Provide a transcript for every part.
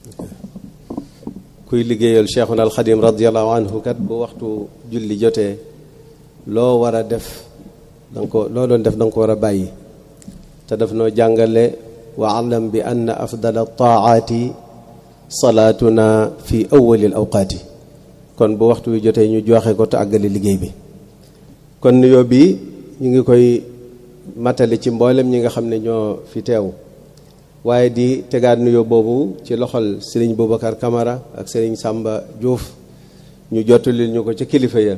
kuy liggéeyal cheikhuna alxadim radiallahu anhu kat bu waxtu julli jotee loo war a def danga ko loo doon def da nga ko war a bàyyi te daf noo jàngale wa alam bi ann afdala taaati salaatuna fi awali l awqaati kon bu waxtu wi jotee ñu joxe ko te àggale liggéey bi kon nuyoo bi ñu ngi koy matale ci mboolem ñi nga xam ne ñoo fi teew waaye di tegaat nuyoo boobu ci loxol Serigne Boubacar Camara ak Serigne Samba Diouf ñu jottalil ñu ko ca kilifa ya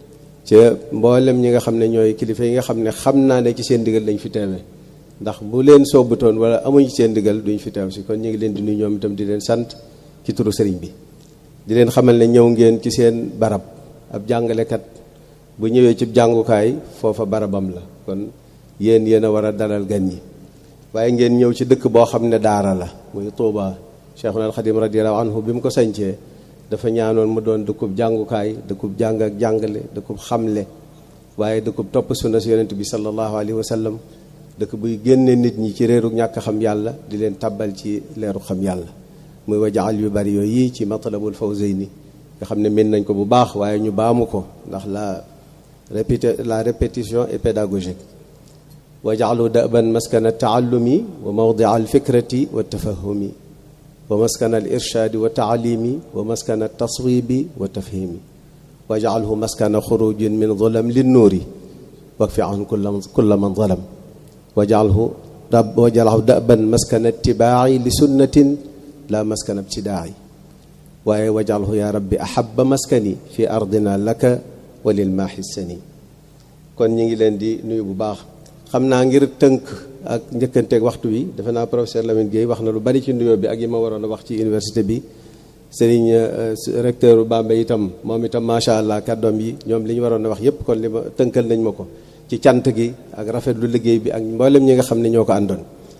ca mboolem ñi nga xam ne ñooy kilifa yi nga xam ne xam naa ne ci seen digal lañ fi teewee ndax bu leen soobutoon wala amuñ ci seen digal duñ fi teew si kon ñu ngi leen di nuyu ñoom itam di leen sant ci turu Serigne bi. di leen xamal ne ñëw ngeen ci seen barab ab jàngalekat bu ñëwee ci jàngukaay foofa barabam la kon yéen yéen a war a dalal gan ñi. waaye ngeen ñëw ci dëkk boo xam ne daara la muy Touba Cheikhuna al Xadim radiyallahu anhu bi mu ko sañcee dafa ñaanoon mu doon dëkkub jàngukaay dëkkub jàng ak jàngale dëkkub xamle waaye dëkkub topp sunna si yonent bi sallallahu alayhi wa sallam dëkk buy génne nit ñi ci réeru ñàkk xam yàlla di leen tabbal ci leeru xam yàlla muy wajaal yu bari yooyu yi ci matlabul fawzayni nga xam ne mën nañ ko bu baax waaye ñu baamu ko ndax la répété la répétition est pédagogique wajaalu daban maskana taallumi wa mawdia alfikrati wa tafahumi wa maskana alirshaadi wa taalimi wa maskana taswibi wa tafhimi wajaalhu maskana xurujin min zulam linnuuri wakfi an kulla man zalam wajaalhu wajaalhu daban maskana itibaaci li sunnatin la maskana ibtidaai waaye wajaalhu ya rabbi ahaba maskani fi ardina laka wa lilmaaxi sani kon ñi ngi leen di nuyu bu baax xam naa ngir tënk ak njëkkanteeg waxtu wi defe naa professeur Lamine Gueye wax na lu bari ci nuyoo bi ak yi ma waroon a wax ci université bi Serigne recteur Bambey itam moom itam macha allah kàddoom yi ñoom li ñu waroon a wax yépp kon li ma tënkal nañ ma ko ci cant gi ak rafetlu liggéey bi ak mboolem ñi nga xam ne ñoo ko àndoon.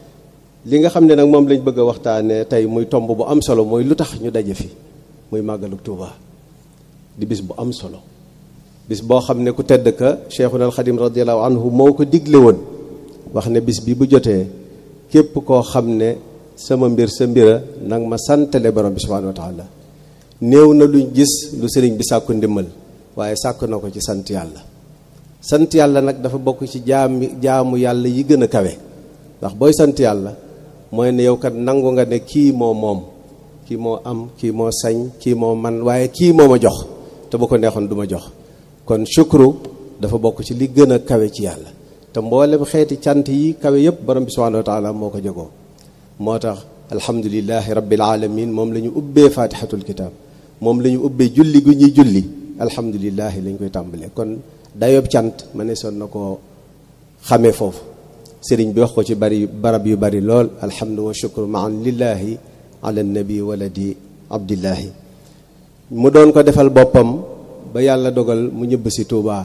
li nga xam ne nag moom lañ bëgg a waxtaanee tey muy tomb bu am solo mooy lu tax ñu daje fi muy màggalu Tuuba di bis bu am solo. bis boo xam ne ku tedd ka cheikhuna alxadim radiallahu anhu moo ko digle woon wax ne bis bi bu jotee képp koo xam ne sama mbir sa mbira nag ma santale borom bi subhanahu wa taala néew na luñ gis lu sëriñ bi sàkku ndimmal waaye sàkk na ko ci sant yàlla sant yàlla nag dafa bokk ci jaam jaamu yàlla yi gën a kawe ndax booy sant yàlla mooy ne yow kat nangu nga ne kii moo moom kii moo am kii moo sañ kii moo man waaye kii moo ma jox te bu ko neexoon du ma jox kon shukru dafa bokk ci li gën a kawe ci yàlla te mboolem xeeti cant yi kawe yépp borom bi subhanahu wa taala moo ko jegoo moo tax alhamdulilahi rabbil alamin moom la ñu ubbee fatihatul kitab moom la ñu ubbee julli gu ñuy julli alhamdulilahi lañ koy tàmbalee kon dayob cant ma ne son na koo xamee foofu sëriñ bi wax ko ci bari barab yu bari lool alhamdu wa shukru maan lillahi ala nabi waladi abdillahi mu doon ko defal boppam ba yàlla dogal mu ñëbb si Touba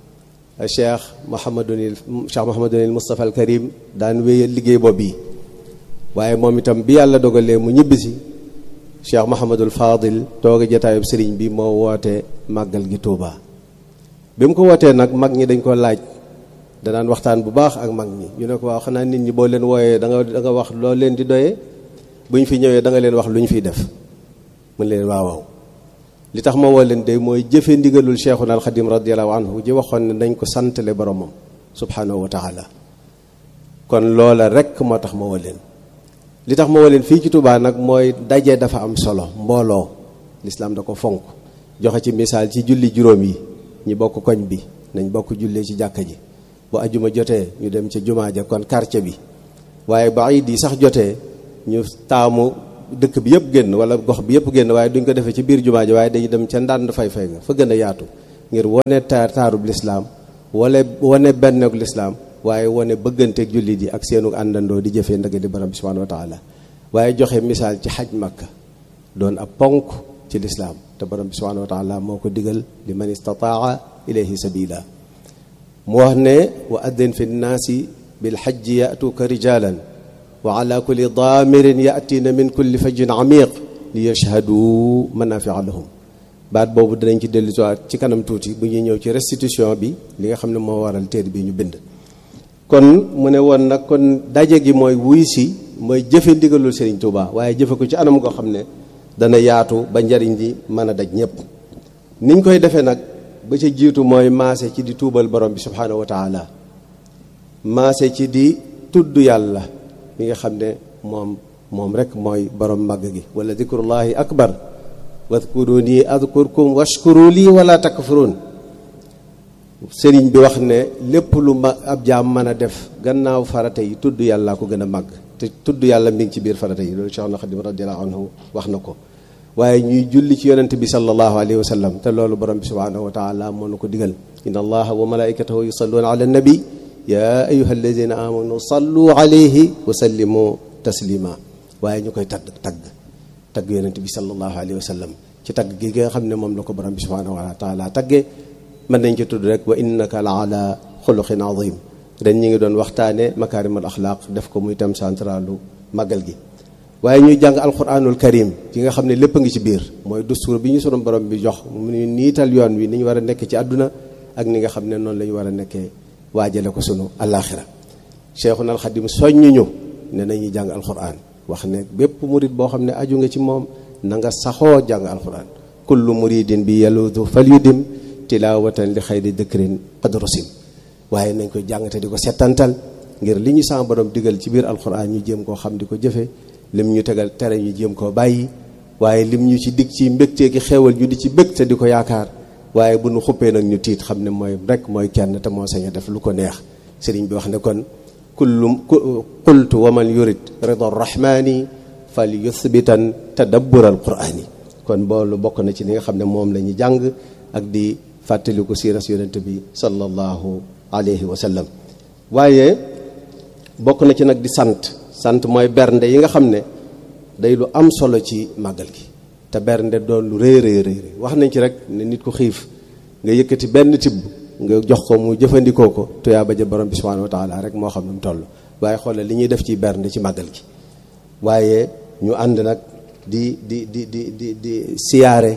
cheikh Mouhamadunil cheikh Mouhamadunil Moustapha al Karim daan wéyal liggéey boobu yi waaye moom itam bi yàlla dogalee mu ñibbi si cheikh Mouhamadul Fadil tooga jataayub sëriñ bi moo woote màggal gi Touba. bi mu ko wootee nag mag ñi dañ ko laaj danaan waxtaan bu baax ak mag ñi ñu ne ko waaw xanaa nit ñi boo leen wooyee da nga da nga wax loo leen di doyee bu ñu fi ñëwee da nga leen wax lu ñu fiy def mu leen waaw waaw li tax ma woo leen de mooy jëfe ndigalul cheikhuna alxadim radiallahu anhu ji waxoon ne dañ ko santale boromam subhanahu wa taala kon loola rek moo tax ma woo leen li tax ma woo leen fii ci Touba nag mooy daje dafa am solo mbooloo lislaam da ko fonk joxe ci misaal ci julli juróom yi ñi bokk koñ bi nañ bokk jullee ci jàkka ji bu ajuma jotee ñu dem ca jumaa ja kon quartier bi waaye ba iid yi sax jotee ñu taamu dëkk bi yëpp génn wala gox bi yëpp génn waaye duñ ko defee ci biir jumaa ji waaye dañuy dem ca ndànd fay-fay nga fa gën a yaatu ngir wane taar taarub lislaam wala wane benneeg lislaam waaye wane bëgganteeg jullit yi ak seenu àndandoo di jëfee ndëgg di borom bi subhanahu wa taala waaye joxe misaal ci xaj makka doon ab ponk ci lislaam te borom bi subhanahu wa taala moo ko digal li man istataa ilayhi sabila mu wax ne wa addin fi nnaasi bilxajji yatuuka rijalan wa ala kulli daamirin yaatiina min kulli fajjin amiq li yashhadu manafia lahum baat boobu dinañ ci dellu ci kanam tuuti bu ñuy ñëw ci restitution bi li nga xam ne moo waral téere bi ñu bind kon mu ne woon nag kon daje gi mooy wuy si mooy jëfe ndigalul Serigne Touba waaye jëfe ko ci anam goo xam ne dana yaatu ba njariñ li mën a daj ñëpp niñ koy defee nag ba ca jiitu mooy maase ci di tuubal borom bi subhaanahu wa taala maase ci di tudd yàlla mi nga xam ne moom moom rek mooy borom màgg gi wala dikrullahi akbar wadkuruni adkurkum washkuru lii wala takfurun sëriñ bi wax ne lépp lu ma ab jaam mën a def gannaaw farata yi tudd yàlla ko gën a màgg te tudd yàlla mi ngi ci biir farata yi loolu Cheikh na Xadim radiyallahu anhu wax na ko waaye ñuy julli ci yonent bi sallallahu alayhi wa sallam te loolu borom bi subhanahu wa taala moo nu ko digal inna allaha wa malaikatahu yusalluna ala nabi ya ayuha alladina amanu sallu alayhi wa sallimu taslima waaye ñu koy tagg tagg tagg yonent bi sallallahu alayhi wa sallam ci tagg gi nga xam ne moom la ko borom bi subhanahu wa taala taggee mën nañ ci tudd rek wa innaka la ala xuluqin azim ren ñi ngi doon waxtaane makaarimul axlaaq def ko muy thème centralu màggal gi waaye ñuy jàng alquranul karim yi nga xam ne lépp a ngi ci biir mooy dustuur bi ñu sunu borom bi jox mu ñu niital yoon wi ni ñu war a nekk ci àdduna ak ni nga xam ne noonu la ñu war a nekkee waajale ko sunu alaxira cheikhuna alxadim soññu ñu ne nañuy jàng alquran wax ne bépp murid boo xam ne aju nga ci moom na nga saxoo jàng alquran kullu muridin bi yaludu fal yudim tilawatan li xayri dëkrin qad rusim waaye nañ koy jàng te di ko settantal ngir li ñu sama borom digal ci biir alquran ñu jéem koo xam di ko jëfe lim ñu tegal tere ñu jéem koo bàyyi waaye lim ñu ci dig ci mbégtee ki xewal ñu di ci bég te di ko yaakaar waaye bu nu xuppee nag ñu tiit xam ne mooy rek mooy kenn te moo sañ a def lu ko neex sëriñ bi wax ne kon kullu qultu wa man yurid rida rahmani fal yuthbitan tadabbur al qurani kon boolu bokk na ci li nga xam ne moom la ñu jàng ak di fàttaliku siiras yonent bi sallallahu alayhi wa sallam waaye bokk na ci nag di sant sant mooy bernde yi nga xam ne day lu am solo ci màggal gi te bernde doon lu rëy rëy rëy wax nañ ci rek ne nit ku xiif nga yëkkati benn tibb nga jox ko mu jëfandikoo ko tuyaa ba ja borom bi subhanahu wa taala rek moo xam ne mu toll waaye xoolal li ñuy def ci bernde ci màggal gi waaye ñu ànd nag di di di di di di siyaare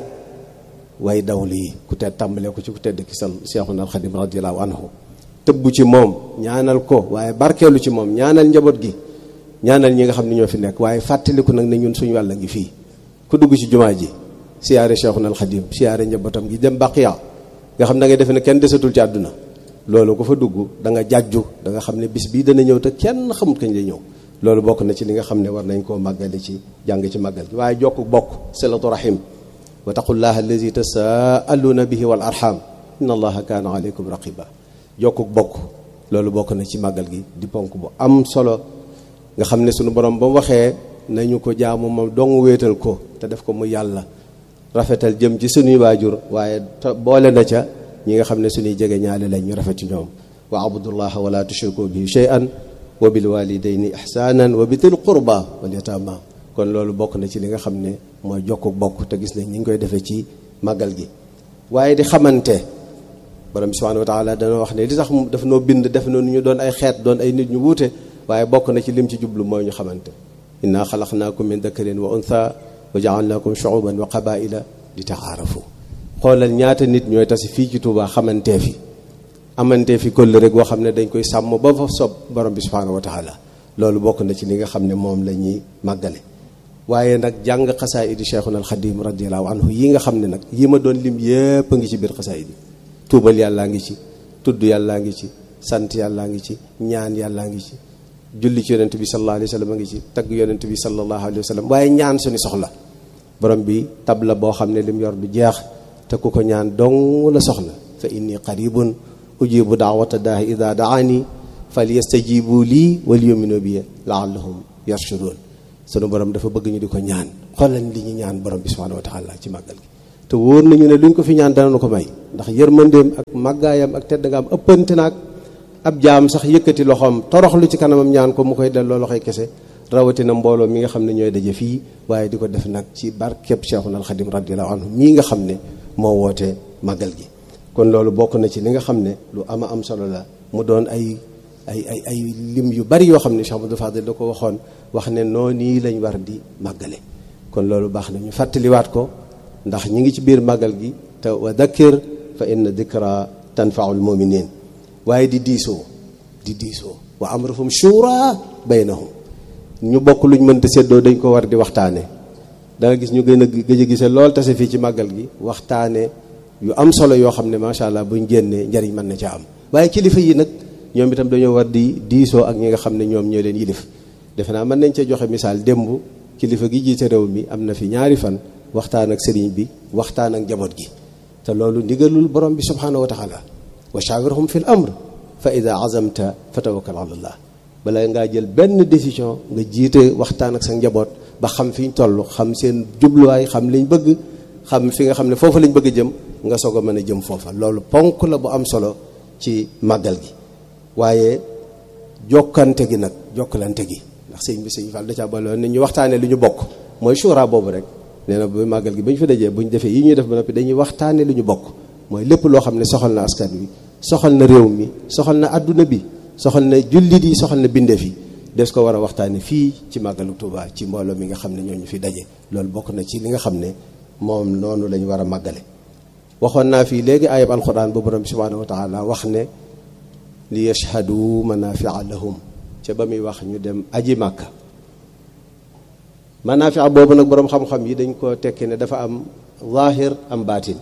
way dawlu yi ku tedd tàmbalee ko ci ku tedd ki sal Seexuna Alxadim radiyallahu anhu tëbb ci moom ñaanal ko waaye barkeelu ci moom ñaanal njaboot gi ñaanal ñi nga xam ne ñoo fi nekk waaye fàttaliku nag ne ñun suñu wàll ngi fii ku dugg ci jumaa ji siyaare Seexuna Alxadim siyaare njabootam gi dem baqiya nga xam da ngay defe ne kenn desatul ci àdduna loolu ku fa dugg da nga jàjju da nga xam ne bis bii dana ñëw te kenn xamut kañ lay ñëw loolu bokk na ci li nga xam ne war nañ koo màggale ci jàng ci màggal gi waaye jokk bokk silatu rahim wa taqullaha allazi tasaaluuna bihi wal arham inna allaha kaana aleykum raqiba jokkuk bokk loolu bokk na ci màggal gi di ponk bu am solo nga xam ne sunu borom ba mu waxee nañu ko jaamu moom dong wéetal ko te def ko mu yàlla rafetal jëm ci sunuy waajur waaye boole na ca ñi nga xam ne suñuy jege ñaale lañ ñu rafet ci ñoom wa abudullaha wala tushriku bihi shay'an wa bil walidayni ihsanan wa bitil qurba wal yatama kon loolu bokk na ci li nga xam ne mooy jokku bokk te gis nañ ñi ngi koy defee ci màggal gi waaye di xamante borom bi subhanahu wa taala dana wax ne li tax daf noo bind def na nu ñu doon ay xeet doon ay nit ñu wuute waaye bokk na ci lim ci jublu mooy ñu xamante inna xalaqnaakum min dakarin wa untha wa jaalnaakum shuuban wa qabaila li taxaarafu xoolal ñaata nit ñooy tasi fii ci Tuubaa xamantee fi amantee fi këll rek boo xam ne dañ koy sàmm ba fa sob borom bi subhanahu wa taala loolu bokk na ci li nga xam ne moom la ñuy màggale waaye nag jàng xasaayidi cheikhuna alxadim radiallahu anhu yi nga xam ne nag yi ma doon lim yépp a ngi ci biir xasaayidi tuubal yàllaa ngi ci tudd yàllaa ngi ci sant yàllaa ngi ci ñaan yàllaa ngi ci julli ci yonent bi sallallahu alayhi wa sallam a ngi ci tagg yonent bi sallallahu alayhi wa sallam waaye ñaan suñu soxla borom bi tab la boo xam ne lim yor du jeex te ku ko ñaan dong la soxla fa inni qaribun ujibu daawata daahi ida daani fal yastajibu lii wal yuminu bi laallahum yarshudun sunu borom dafa bëgg ñu di ko ñaan xoolal li ñu ñaan borom bi subhanahu wa taala ci màggal gi te wóor nañu ne luñ ko fi ñaan dana ko may ndax yërmandeem ak màggaayam ak tedd nga am ëppante naag ab jaam sax yëkkati loxoom toroxlu ci kanamam ñaan ko mu koy delloo loxoy kese rawatina mbooloo mi nga xam ne ñooy daje fii waaye di ko def nag ci barkeb Cheikhuna al Xadim radiallahu anhu mii nga xam ne moo woote màggal gi kon loolu bokk na ci li nga xam ne lu ama am solo la mu doon ay ay ay ay lim yu bari yoo xam ne Cheikh Amadou Fadil da ko waxoon wax ne noo nii lañ war di màggale kon loolu baax na ñu fàttaliwaat ko ndax ñi ngi ci biir màggal gi te wa dakkir fa inna dikra tanfaul muminin waaye di diisoo di diisoo wa amruhum shura baynahum ñu bokk luñ mënta séddoo dañ ko war di waxtaane da nga gis ñu gën a gëj a gisee lool tase fii ci màggal gi waxtaane yu am solo yoo xam ne macha allah buñ génnee njariñ mën na ca am waaye kilifa yi nag ñoom itam dañoo war di diisoo ak ñi nga xam ne ñoom ñoo leen yilif defe naa mën nañ cee joxe misaal démb kilifa gi jiite réew mi am na fi ñaari fan waxtaan ak sëriñ bi waxtaan ak njaboot gi te loolu ndigalul borom bi subhanahu wa taala wa shawirhum fi l amr fa ida azamta fa tawakkal ala allah bala ngaa jël benn décision nga jiite waxtaan ak sa njaboot ba xam fi ñu toll xam seen jubluwaay xam liñ bëgg xam fi nga xam ne foofu lañ bëgg a jëm nga soog a mën a jëm foofa loolu ponk la bu am solo ci màggal gi waaye jokkante gi nag jokkalante gi ndax sëñ bi sëñ Fall da caa boole woon ne ñu waxtaanee lu ñu bokk mooy shura boobu rek nee na bu màggal gi ba ñu fa dajee bu ñu defee yi ñuy def ba noppi dañuy waxtaanee lu ñu bokk mooy lépp loo xam ne soxal na askan wi soxal na réew mi soxal na adduna bi soxal na jullit yi soxal na bindeef yi des ko war a waxtaane fii ci màggalu Tuuba ci mbooloo mi nga xam ne ñooñu fi daje loolu bokk na ci li nga xam ne moom noonu lañu war a màggale waxoon naa fii léegi ayab alquran bu borom bi subhanahu wa taala wax ne li yashhadu manafia lahum ca ba muy wax ñu dem aji màkka manafia boobu nag borom xam-xam yi dañ ko tekki ne dafa am zahir am baatin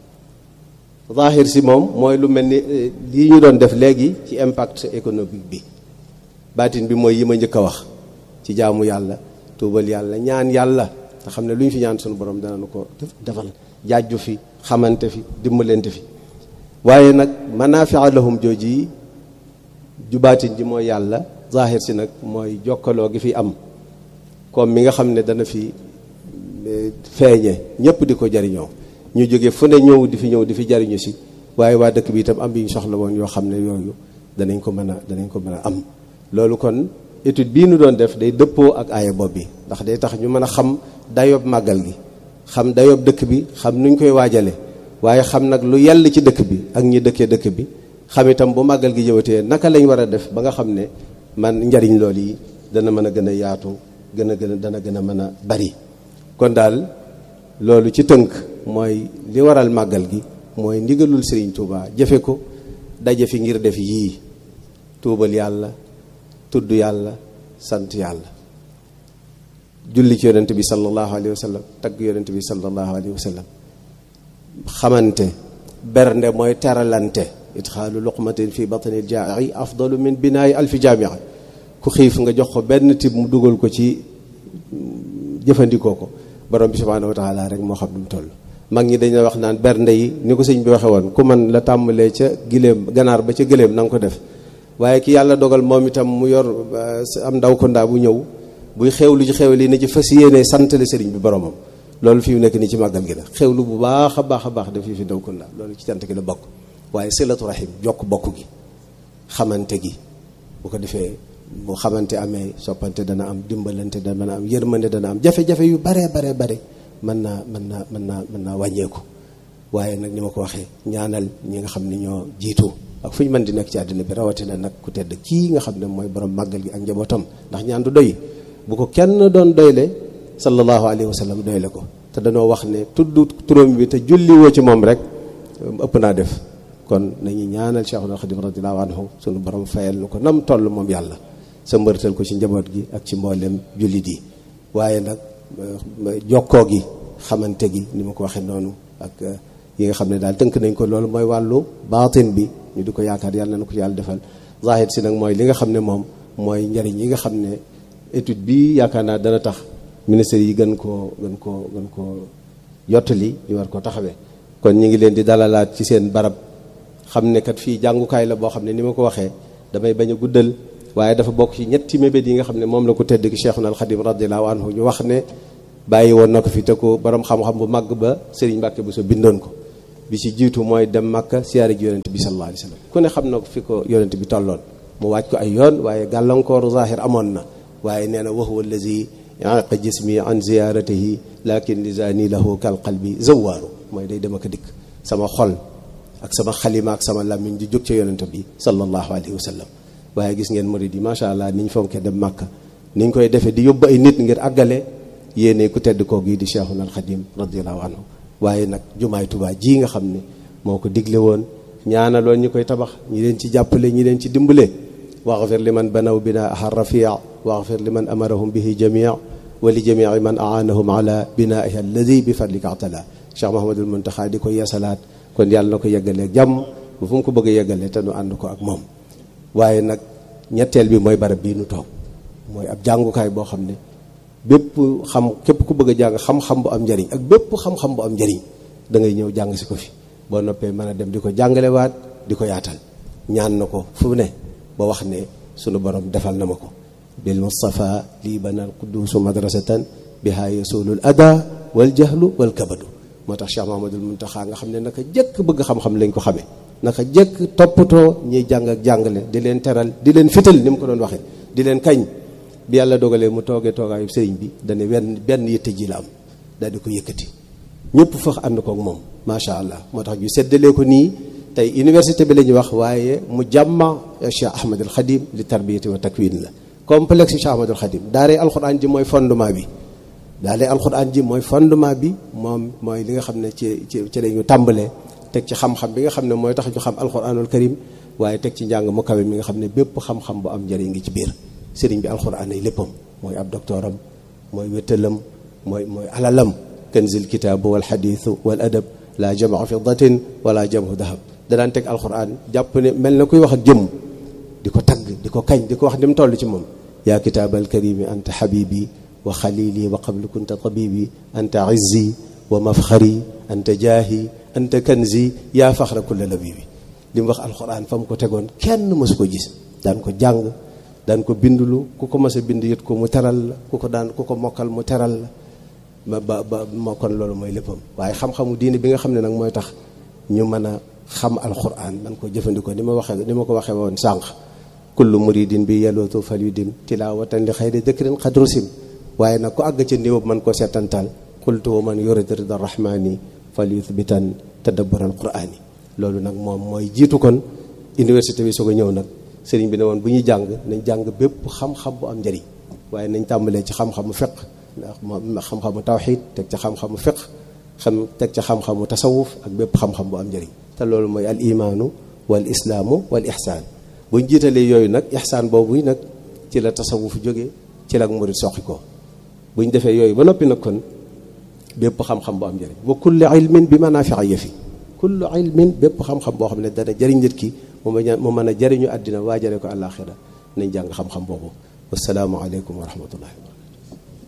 zahir si moom mooy lu mel ni lii ñu doon def léegi ci impact économique bi baatin bi mooy yi ma njëkk a wax ci jaamu yàlla tuubal yàlla ñaan yàlla nga xam ne lu ñu fi ñaan suñu borom danañu ko defal jaajju fi xamante fi dimbalante fi waaye nag manafia lahum jooji yi ju baatin ji mooy yàlla zahir si nag mooy jokkaloo gi fi am comme mi nga xam ne dana fi feeñe ñëpp di ko jariñoo ñu jóge fu ne ñëw di fi ñëw di fi jariñu si waaye waa dëkk bi itam am bi ñu soxla woon yoo xam ne yooyu danañ ko mën a danañ ko mën a am loolu kon étude bii nu doon def day dëppoo ak aaya bopp bi ndax day tax ñu mën a xam dayob màggal gi xam dayob dëkk bi xam nuñ koy waajale waaye xam nag lu yell ci dëkk bi ak ñi dëkkee dëkk bi xam itam bu màggal gi jëwatee naka lañ war a def ba nga xam ne man njariñ lool yi dana mën a gën a yaatu gën a gën a dana gën a mën a bari kon daal loolu ci tënk mooy li waral màggal gi mooy ndigalul Serigne Touba jëfe ko daje fi ngir def yii tuubal yàlla tudd yàlla sant yàlla julli ci yonent bi sallallahu alayhi wa sallam tagg yonent bi sallallahu alayhi wa sallam xamante bernde mooy teralante itxaalu luqmatin fi batni jaai afdalu min binaayi alfi jaamia ku xiif nga jox ko benn tib mu dugal ko ci jëfandikoo ko borom bi subhaanahu wa taala rek moo xam nu mu toll mag ñi dañu wax naan bernde yi ni ko sëñ bi waxe woon ku man la tàmbalee ca giléem ganaar ba ca giléem na nga ko def waaye ki yàlla dogal moom itam mu yor am ndaw ko ndaa bu ñëw buy xewlu ci xew li na ci fas yéene santale sëriñ bi boromam loolu fi mu nekk nii ci màggal gi la xewlu bu baax a baax a baax daf fi fi ndaw ko ndaa loolu ci cant gi la bokk waaye silatu rahim jokk bokk gi xamante gi bu ko defee bu xamante amee soppante dana am dimbalante dana am yërmande dana am jafe-jafe yu baree baree bare mën naa mën naa mën naa mën naa wàññeeku waaye nag ni ma ko waxee ñaanal ñi nga xam ne ñoo jiitu ak fu ñu mën di nekk ci àddina bi rawatina nag ku tedd kii nga xam ne mooy borom màggal gi ak njabootam ndax ñaan du doy bu ko kenn doon doyle sallallahu alayhi wa sallam doyle ko te danoo wax ne tudd turam bi te julli woo ci moom rek ëpp naa def kon nañu ñaanal Cheikhul Khadim radiyallahu anhu sunu borom fayal nu ko nam toll moom yàlla sa mbërtal ko ci njaboot gi ak ci mboolem jullit yi waaye nag jokkoo gi xamante gi ni ma ko waxee noonu ak yi nga xam ne daal tënk nañ ko loolu mooy wàllu baatin bi ñu di ko yaakaar yàlla na ko yàlla defal zahir si nag mooy li nga xam ne moom mooy njariñ yi nga xam ne étude bi yaakaar naa dana tax ministère yi gën koo gën koo gën koo yottali ñu war ko taxawee kon ñu ngi leen di dalalaat ci seen barab xam ne kat fii jàngukaay la boo xam ne ni ma ko waxee damay bañ a guddal waaye dafa bokk ci ñetti mébét yi nga xam ne moom la ko tedd ki Cheikhuna al Khadim radiyallahu anhu ñu wax ne bàyyi woon na ko fi te ko borom xam-xam bu màgg ba Serigne Mbacke bu so bindoon ko bi ci jiitu mooy dem Makka siyaare ji yonent bi sallallahu alayhi wa sallam ku ne xam na ko fi ko yonent bi tolloon mu waaj ko ay yoon waaye gàllankooru zahir amoon na waaye nee na wa huwa allazi yaqa jismi an ziyaratihi lakin lisani lahu kal qalbi zawaaru mooy day dem ak a dikk sama xol ak sama xalima ak sama làmmiñ di jóg ca yonent bi sallallahu alayhi wa sallam waaye gis ngeen murid yi macha allah niñ fonkee dem Makka niñ koy defee di yóbbu ay nit ngir àggale yéene ku tedd koo gii di Cheikhuna al Khadim radiyallahu anhu waaye nag jumaay Tuubaa ji nga xam ne moo ko digle woon ñaanaloon ñi koy tabax ñi leen ci jàppale ñi leen ci dimbale waxfir liman banaw binaaha rafia waxfir liman amarahum bihi jamia wa li jamii man aanahum ala binaiha alladi bi fadlika atala Cheikh Mahamadul Muntaxa di ko yeesalaat kon yàlla na ko yeggalee jàmm bu fu mu ko bëgg a yeggalee te nu ànd ko ak moom waaye nag ñetteel bi mooy barab bii nu toog mooy ab jàngukaay boo xam ne bépp xam képp ku bëgg a jàng xam-xam bu am njariñ ak bépp xam-xam bu am njariñ da ngay ñëw jàng si ko fi boo noppee mën a dem di ko jàngalewaat di ko yaatal ñaan na ko fu ne ba wax ne sunu borom defal na ma ko bil mustafa lii banal quduusu madrasatan biha yasulul ada wal jahlu wal kabadu moo tax Cheikh Mahamadul Muntaxa nga xam ne naka jëkk bëgg xam-xam lañ ko xamee naka jëkk toppatoo ñiy jàng ak jàngale di leen teral di leen fital ni mu ko doon waxee di leen kañ bi yàlla dogalee mu toogee toogaayu sëriñ bi dane wenn benn yitte ji la am daal di ko yëkkati ñëpp fax ànd kook moom macha allah moo tax ñu seddalee ko nii tey université bi la ñuy wax waaye mu jàmma Cheikh Ahmadul Khadim li tarbiyati wa takwin la complexe Cheikh Ahmadul Khadim daaree alxuraan ji mooy fondement bi daaree alxuraan ji mooy fondement bi moom mooy li nga xam ne ci ci ci la ñu tàmbalee teg ci xam-xam bi nga xam ne mooy tax ñu xam alxuraanul karim waaye teg ci njàng mu kawe mi nga xam ne bépp xam-xam bu am njëriñ ngi ci biir sëriñ bi alxuraan ay léppam mooy ab doctoram mooy wéttalam mooy mooy alalam kanzil kitaabu wal xadiisu wal adab la jamaa fiddatin wala jamu dahab danaan teg alxuraan jàpp ne mel na kuy wax ak jëmm di ko tagg di ko kañ di ko wax ni mu toll ci moom yaa kitaabal karimi anta xabibi wa xalili wa qablu kunta tabibi anta izzi wa mafxari anta jaahi anta kanzi yaa faxra kulla labibi li mu wax alxuraan fa mu ko tegoon kenn mësu ko gis daan ko jàng daan ko bindulu ku ko mas a bind yët ko mu teral la ku ko daan ku ko mokkal mu teral la ba ba ba moo kon loolu mooy léppam waaye xam-xamu diine bi nga xam ne nag mooy tax ñu mën a xam alxuraan man ko jëfandikoo ni ma waxee ni ma ko waxee woon sànq kullu muridin bi yalootu fal yu dim tilaawatan li xayri dëkrin xadrusim waaye nag ku àgg ca niveau man ko seetantal qultu wa man yurid rida rahmani fal yuthbitan tadabbur alqurani loolu nag moom mooy jiitu kon université bi soog a ñëw nag sëriñ bi ne woon bu ñuy jàng nañ jàng bépp xam-xam bu am njëriñ waaye nañ tàmbalee ci xam-xamu fiq ndax xam-xamu tawxid teg ca xam-xamu fiq xam teg ca xam-xamu tasawuf ak bépp xam-xam bu am njëriñ te loolu mooy al imaanu wal islaamu wal ihsaan buñ jiitalee yooyu nag ihsaan boobu nag ci la tasawuf jóge ci la ak murid soqi ko buñ defee yooyu ba noppi nag kon bépp xam-xam bu am njëriñ wa kullu ilmin bi manaafi'a yëfi kullu ilmin bépp xam-xam boo xam ne dana jëriñ nit ki mu mën a jëriñu àddina waajare ko àllaaxira nañ jàng xam-xam boobu wasalaamu aleykum wa rahmatullahi